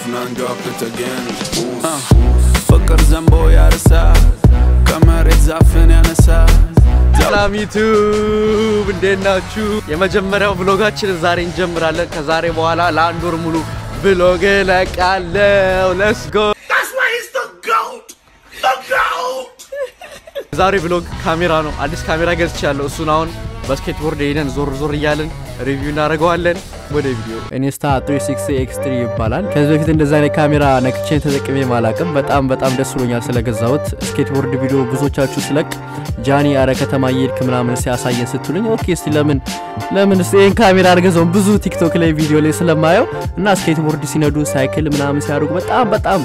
and drop it again. ፍቅር ዘንቦ ያርሳ ከመሬት ዛፍን ያነሳ ሰላም ዩቱብ እንዴት ናችሁ? የመጀመሪያው ብሎጋችን ዛሬ እንጀምራለን። ከዛሬ በኋላ ለአንድ ወር ሙሉ ብሎግ እለቃለሁ። ለስ ጎ ዛሬ ብሎግ ካሜራ ነው። አዲስ ካሜራ ገዝቻለሁ። እሱን አሁን በስኬትቦርድ ሄደን ዞር ዞር እያለን ሪቪው እናደርገዋለን። ወደ ቪዲዮ ኢንስታ 360 ኤክስ3 ይባላል። ከዚህ በፊት እንደዛ አይነት ካሜራ ነክቼን ተጠቅሜ ማላቅም። በጣም በጣም ደስ ብሎኛል ስለገዛሁት። ስኬትቦርድ ቪዲዮ ብዙዎቻችሁ ስለቅ ጃኒ አረ ከተማ እየሄድክ ምናምን ሲያሳየን ስትሉኝ ኦኬ እስቲ ለምን ለምን እስቲ ይህን ካሜራ አልገዛውም ብዙ ቲክቶክ ላይ ቪዲዮ ላይ ስለማየው እና ስኬትቦርድ ሲነዱ ሳይክል ምናምን ሲያደርጉ በጣም በጣም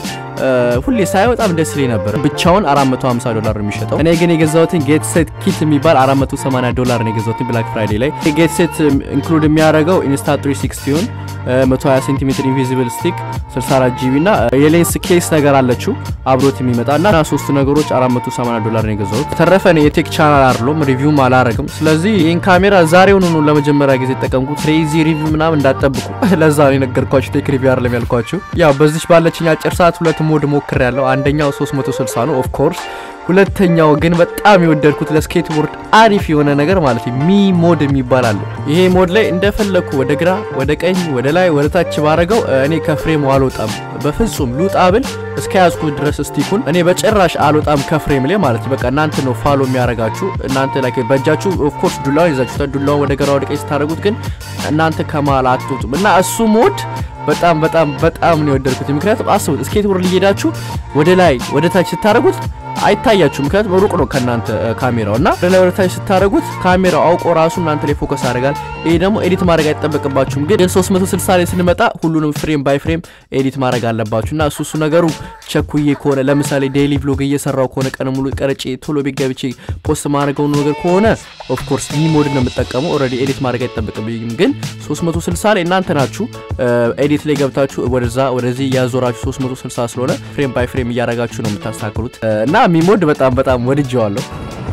ሁሌ ሳየው በጣም ደስ ይለኝ ነበር። ብቻውን 450 ዶላር ነው የሚሸጠው። እኔ ግን የገዛሁትን ጌት ሴት ኪት የሚባል 480 ዶላር ነው የገዛሁትን ብላክ ፍራይዴ ላይ። ጌት ሴት ኢንክሉድ የሚያደርገው ኢንስታ 360ን 120 ሴንቲሜትር ኢንቪዚብል ስቲክ 64 ጂቢ እና የሌንስ ኬስ ነገር አለችው አብሮት የሚመጣ እና ሶስቱ ነገሮች 480 ዶላር ነው የገዛሁት። ተረፈ ነው የቴክ ቻናል አይደለም ሪቪውም አላረግም። ስለዚህ ይህን ካሜራ ዛሬውን ነው ለመጀመሪያ ጊዜ የተጠቀምኩት። ክሬዚ ሪቪው ምናምን እንዳጠብቁ ለዛ ነው የነገርኳችሁ። ቴክ ሪቪው አይደለም ያልኳችሁ። ያው በዚች ባለችኝ አጭር ሰዓት ሁለት ሞድ ሞክር ያለው አንደኛው 360 ነው ኦፍ ኮርስ ሁለተኛው ግን በጣም የወደድኩት ለስኬትቦርድ አሪፍ የሆነ ነገር ማለት ሚ ሞድ የሚባል አለው። ይሄ ሞድ ላይ እንደፈለግኩ ወደ ግራ፣ ወደ ቀኝ፣ ወደ ላይ፣ ወደ ታች ባረገው እኔ ከፍሬም አልወጣም በፍጹም ልውጣ ብል እስከ ያዝኩት ድረስ ስቲኩን እኔ በጭራሽ አልወጣም ከፍሬም ላይ ማለት በቃ እናንተ ነው ፋሎ የሚያረጋችሁ እናንተ ላይ በእጃችሁ ኦፍኮርስ ዱላውን ይዛችሁታል። ዱላውን ወደ ግራ ወደ ቀኝ ስታደረጉት ግን እናንተ ከመሀል አትወጡም እና እሱ ሞድ በጣም በጣም በጣም ነው የወደድኩት። ምክንያቱም አስቡት ስኬትቦርድ ሊሄዳችሁ ወደ ላይ ወደ ታች ስታደረጉት አይታያችሁ ምክንያቱም ሩቅ ነው ከእናንተ ካሜራው እና ወደ ላይ ወደ ታች ስታደረጉት ካሜራው አውቆ ራሱ እናንተ ላይ ፎከስ ያደርጋል። ይሄ ደግሞ ኤዲት ማድረግ አይጠበቅባችሁም። ግን 360 ላይ ስንመጣ ሁሉንም ፍሬም ባይ ፍሬም ኤዲት ማድረግ አለባችሁ እና እሱ እሱ ነገሩ ቸኩዬ ከሆነ ለምሳሌ ዴይሊ ብሎግ እየሰራው ከሆነ ቀን ሙሉ ቀረጬ ቶሎ ቤት ገብቼ ፖስት ማድረገው ነገር ከሆነ ኦፍኮርስ ሚ ሞድ ነው የምጠቀመው። ኦልሬዲ ኤዲት ማድረግ አይጠበቅብኝም። ግን 360 ላይ እናንተ ናችሁ ኤዲት ላይ ገብታችሁ ወደዛ ወደዚህ እያዞራችሁ 360 ስለሆነ ፍሬም ባይ ፍሬም እያደረጋችሁ ነው የምታስተካክሉት እና ሚሞድ በጣም በጣም ወድጀዋለሁ።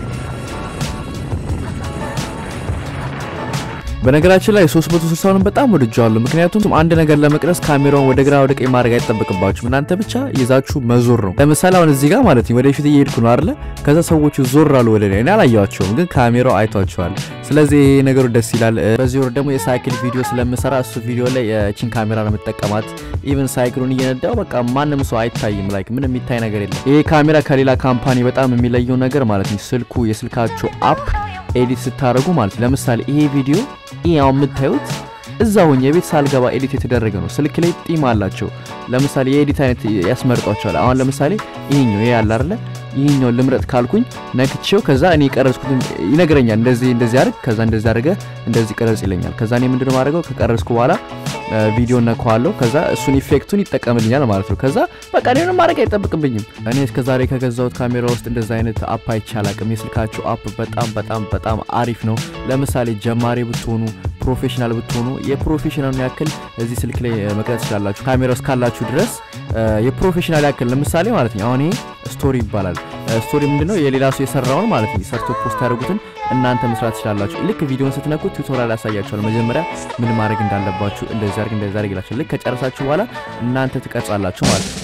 በነገራችን ላይ 360ን በጣም ወድጀዋለሁ። ምክንያቱም አንድ ነገር ለመቅረጽ ካሜራውን ወደ ግራ ወደ ቀኝ ማድረግ አይጠበቅባችሁም። እናንተ ብቻ ይዛችሁ መዞር ነው። ለምሳሌ አሁን እዚህ ጋር ማለት ነው ወደፊት እየሄድኩ ነው አይደለ? ከዛ ሰዎቹ ዞር አሉ ወደ እኔ አላየዋቸውም፣ ግን ካሜራው አይቷቸዋል። ስለዚህ ይሄ ነገሩ ደስ ይላል። በዚህ ወር ደግሞ የሳይክል ቪዲዮ ስለምሰራ እሱ ቪዲዮ ላይ የቺን ካሜራ ነው የምጠቀማት። ኢቨን ሳይክሉን እየነዳው በቃ ማንም ሰው አይታይም። ላይክ ምንም የሚታይ ነገር የለም። ይሄ ካሜራ ከሌላ ካምፓኒ በጣም የሚለየው ነገር ማለት ነው ስልኩ የስልካቸው አፕ ኤዲት ስታደርጉ ማለት ለምሳሌ ይሄ ቪዲዮ ይሄ አሁን የምታዩት እዛ ሆኜ የቤት ሳልገባ ኤዲት የተደረገ ነው። ስልክ ላይ ጢም አላቸው። ለምሳሌ የኤዲት አይነት ያስመርጧቸዋል። አሁን ለምሳሌ ይሄኛው ይሄ ያለ አይደለ ይሄኛው ልምረጥ ካልኩኝ ነክቼው ከዛ እኔ የቀረጽኩትን ይነግረኛል። እንደዚህ እንደዚህ አድርግ፣ ከዛ እንደዚህ አድርገ እንደዚህ ቀረጽ ይለኛል። ከዛ እኔ ምንድነው ማድረገው ከቀረጽኩ በኋላ ቪዲዮ ነካዋለሁ። ከዛ እሱን ኢፌክቱን ይጠቀምልኛል ማለት ነው። ከዛ በቃ እኔንም ማድረግ አይጠብቅብኝም። እኔ እስከዛሬ ከገዛሁት ካሜራ ውስጥ እንደዛ አይነት አፕ አይቼ አላቅም። የስልካቸው አፕ በጣም በጣም በጣም አሪፍ ነው። ለምሳሌ ጀማሪ ብትሆኑ ፕሮፌሽናል ብትሆኑ የፕሮፌሽናሉን ያክል እዚህ ስልክ ላይ መቅረጽ ትችላላችሁ። ካሜራ እስካላችሁ ድረስ የፕሮፌሽናል ያክል ለምሳሌ ማለት ነው። አሁን ይሄ ስቶሪ ይባላል። ስቶሪ ምንድነው? የሌላ ሰው የሰራውን ማለት ነው ሰርቶ ፖስት ያደርጉትን እናንተ መስራት ትችላላችሁ። ልክ ቪዲዮን ስትነኩት ቱቶሪያል ያሳያችኋል። መጀመሪያ ምን ማድረግ እንዳለባችሁ እንደዚህ አድርግ እንደዚህ አድርግ ይላችኋል። ልክ ከጨረሳችሁ በኋላ እናንተ ትቀርጻላችሁ ማለት ነው።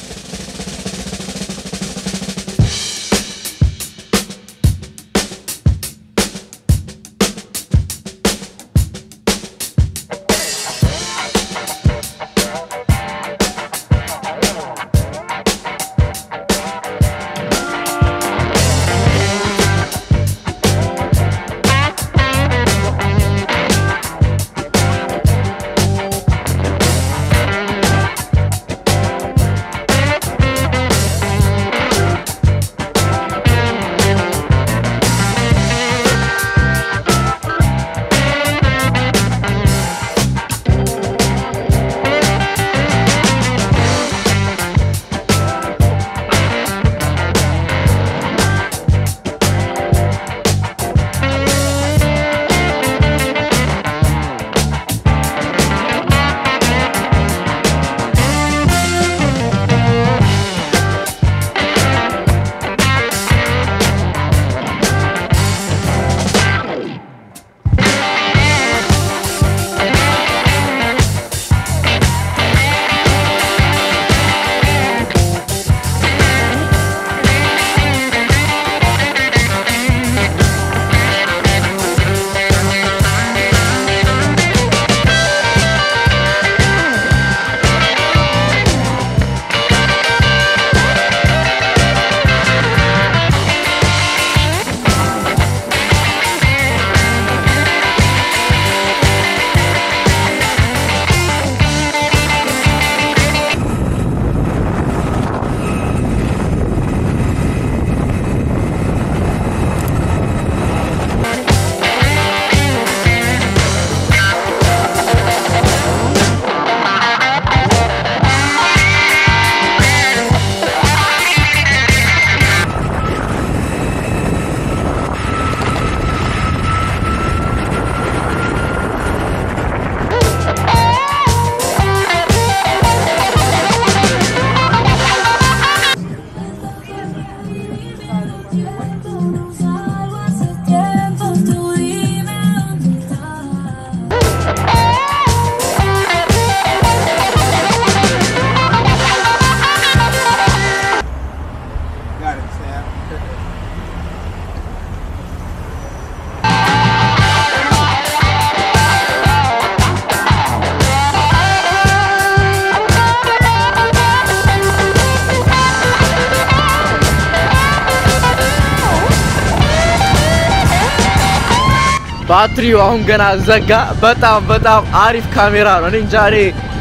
ባትሪው አሁን ገና ዘጋ። በጣም በጣም አሪፍ ካሜራ ነው። እኔ እንጃ እኔ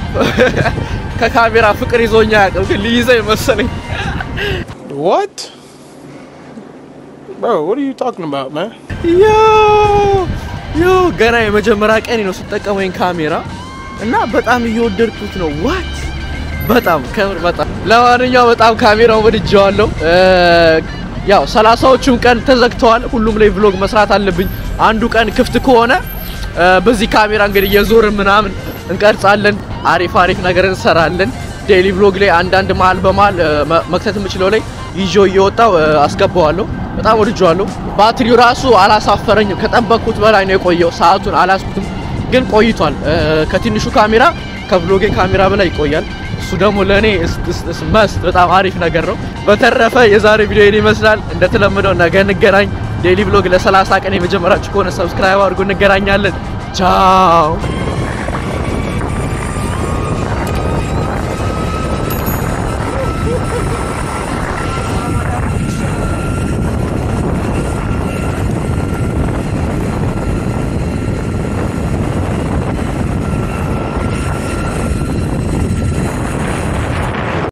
ከካሜራ ፍቅር ይዞኛ ያቅም ግን ሊይዘኝ መሰለኝ። What? Bro, what are you talking about, man? ዮ ዮ ገና የመጀመሪያ ቀን ነው ስጠቀመው ይሄን ካሜራ እና በጣም እየወደድኩት ነው። ዋት በጣም ከምር በጣም ለማንኛውም በጣም ካሜራው ወድጄዋለሁ። ያው ሰላሳዎቹም ቀን ተዘግተዋል። ሁሉም ላይ ቭሎግ መስራት አለብኝ። አንዱ ቀን ክፍት ከሆነ እ፣ በዚህ ካሜራ እንግዲህ የዞርን ምናምን እንቀርጻለን። አሪፍ አሪፍ ነገር እንሰራለን። ዴይሊ ቭሎግ ላይ አንዳንድ መሀል በመሀል እ፣ መ- መክተት የምችለው ላይ ይዤው እየወጣው እ፣ አስገባዋለሁ። በጣም ወድጄዋለሁ። ባትሪው ራሱ አላሳፈረኝም። ከጠበቅኩት በላይ ነው የቆየው። ሰዓቱን አላስኩትም፣ ግን ቆይቷል። እ፣ ከትንሹ ካሜራ ከቭሎጌ ካሜራ በላይ ይቆያል። እሱ ደግሞ ለእኔ መስት በጣም አሪፍ ነገር ነው። በተረፈ የዛሬ ቪዲዮ ይህን ይመስላል። እንደተለመደው ነገ እንገናኝ። ዴይሊ ቭሎግ ለ30 ቀን የመጀመራችሁ ከሆነ ሰብስክራይብ አድርጎ እንገናኛለን። ቻው